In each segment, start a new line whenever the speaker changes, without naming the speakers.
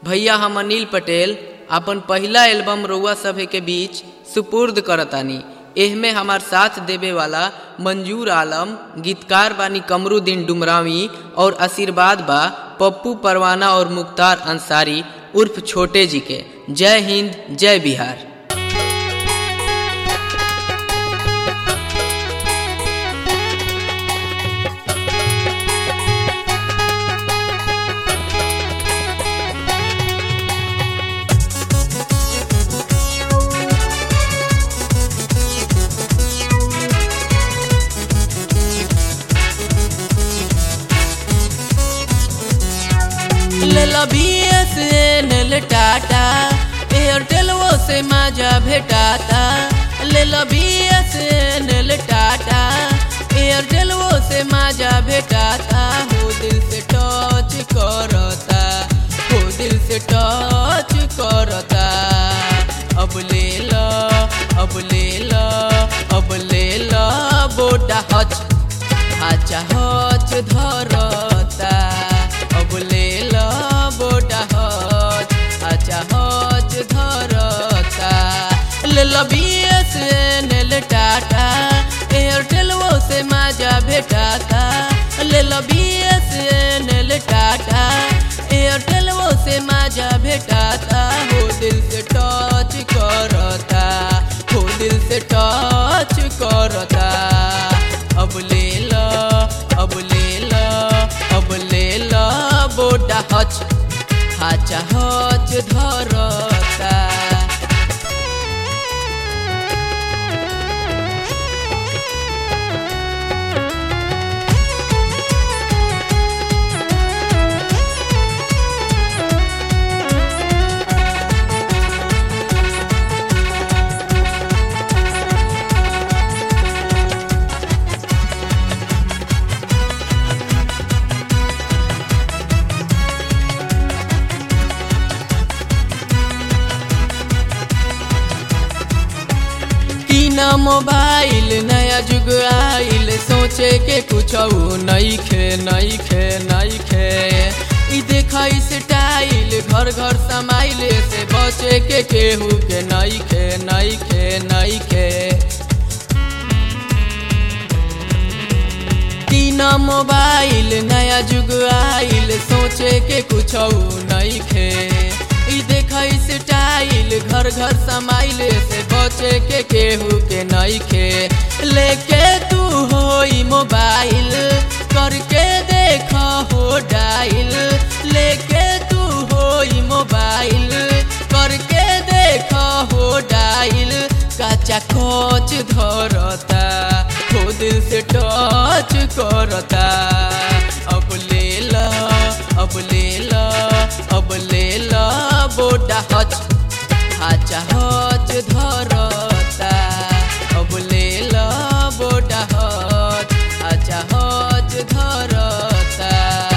भैया हम अनिल पटेल अपन पहिला एल्बम रउआ सभे के बीच सुपुर्द करतानी एहमे हमार साथ देवे वाला मंजूर आलम गीतकार बानी कमरुद्दीन डुमरावी और आशीर्वाद बा पप्पू परवाना और मुख्तार अंसारी उर्फ छोटे जी के जय हिंद जय बिहार
लेला बीएसएनएल टाटा एयरटेल वो से माझा भेटाता लेला बीएसएनएल टाटा एयरटेल वो से माझा भेटाता हो दिल से टच करता हो दिल से टच करता अब ले ला अब ले ला अब ले ला बोटा हच हाचा हच धरता अब ले ला बोटा हच हाचा हच धरता ले ला बीएसएनएल टाटा एयरटेल वो से माझा भेटाता ले ला बीएसएनएल टाटा एयरटेल वो से माझा भेटाता हो दिल से टच करता हो दिल से टच करता अब ले ला अब ले ला अब ले ला बोटा हच हाचा हच धरता कीना मोबाइल नया जुग आइल सोचे के कुछ नई खे नई खे नई खे ई देखा स्टाइल घर घर समाइले से बचे के केहू के नई खे नई खे नई खे तीना मोबाइल नया जुग आइल सोचे के कुछ नई खे ई देखा स्टाइल घर घर समाइले से बचे के केहू के नई खे लेके तू हो मोबाइल करके देख हो डाइल लेके तू हो मोबाइल करके देख हो डाइल काचा खोच धरता हो दिल से टच करता अब ले ला अब ले ला अब ले ला बोटा हच हाचा हच धरता अब ले ला बोटा हच हाचा हच धरता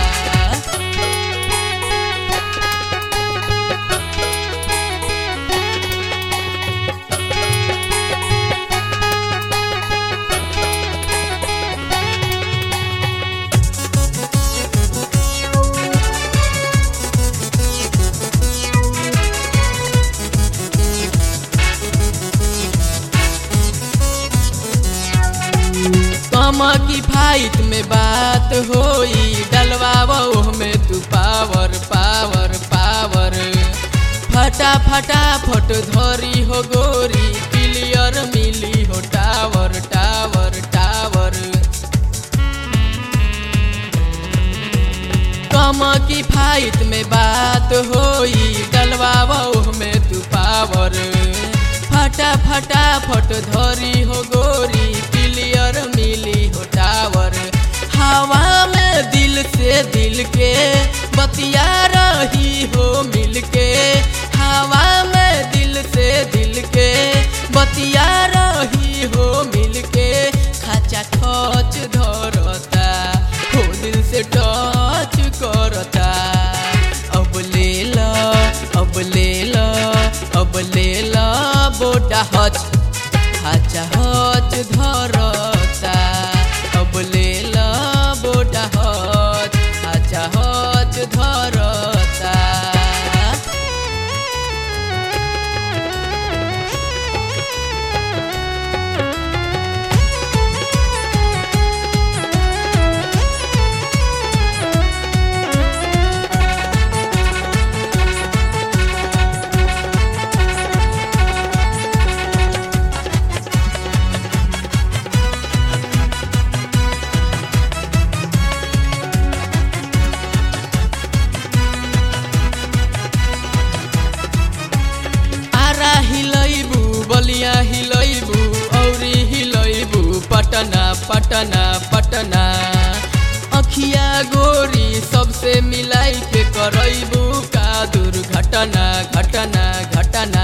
कमा की फाइट में बात होई डलवावो में तू पावर पावर पावर फटा फटा फट धरी हो गोरी क्लियर मिली हो टावर टावर टावर कमा की फाइट में बात होई डलवावो में तू पावर फटा फटा फट धरी हो गोरी क्लियर मिली हो टावर हवा में दिल से दिल के बतिया रही हो मिल के हवा में दिल से दिल के बतिया रही हो मिल के खाचा खच धरता हो दिल से टच करता अब ले ला अब ले ला अब ले ला बोटा हच हाचा हच धरता अब ले ला बोटा हच हाचा हच धरता पटना पटना अखिया गोरी सबसे मिलाई के करैबू का दुर्घटना घटना घटना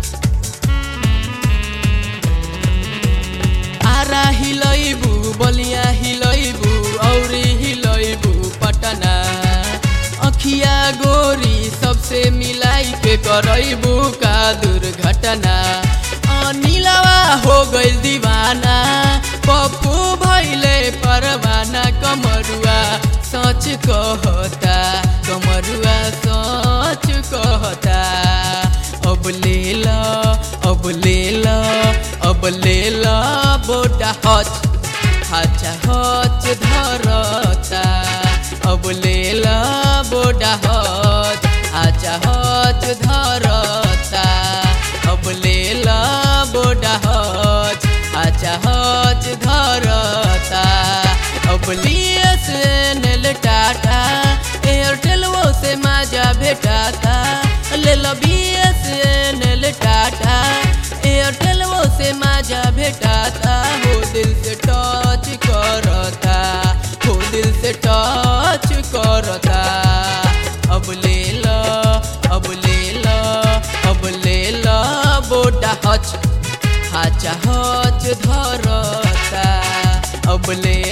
आरा हिलैबू बलिया हिलैबू औरी हिलैबू पटना अखिया गोरी सबसे मिलाई के करैबू का दुर्घटना नीलावा हो गइल दीवाना पप्पू भैले परवाना कमरुआ सच कहता कमरुआ सच कहता अब ले ल अब ले ल अब ले ल बोटा हच हाचा हच धरता अब ले ल बोटा हच हाचा हच धरता अब ले ल बोटा हच हाचा हच धरता अब लिए से नेल टाटा एयरटेल वो से माजा भेटाता ले लो बीएस नेल टाटा एयरटेल वो से माजा भेटाता हो दिल से टच करता हो दिल से टच करता अब ले लो अब ले लो अब ले लो बोटा हच हाचा हच धरता अब ले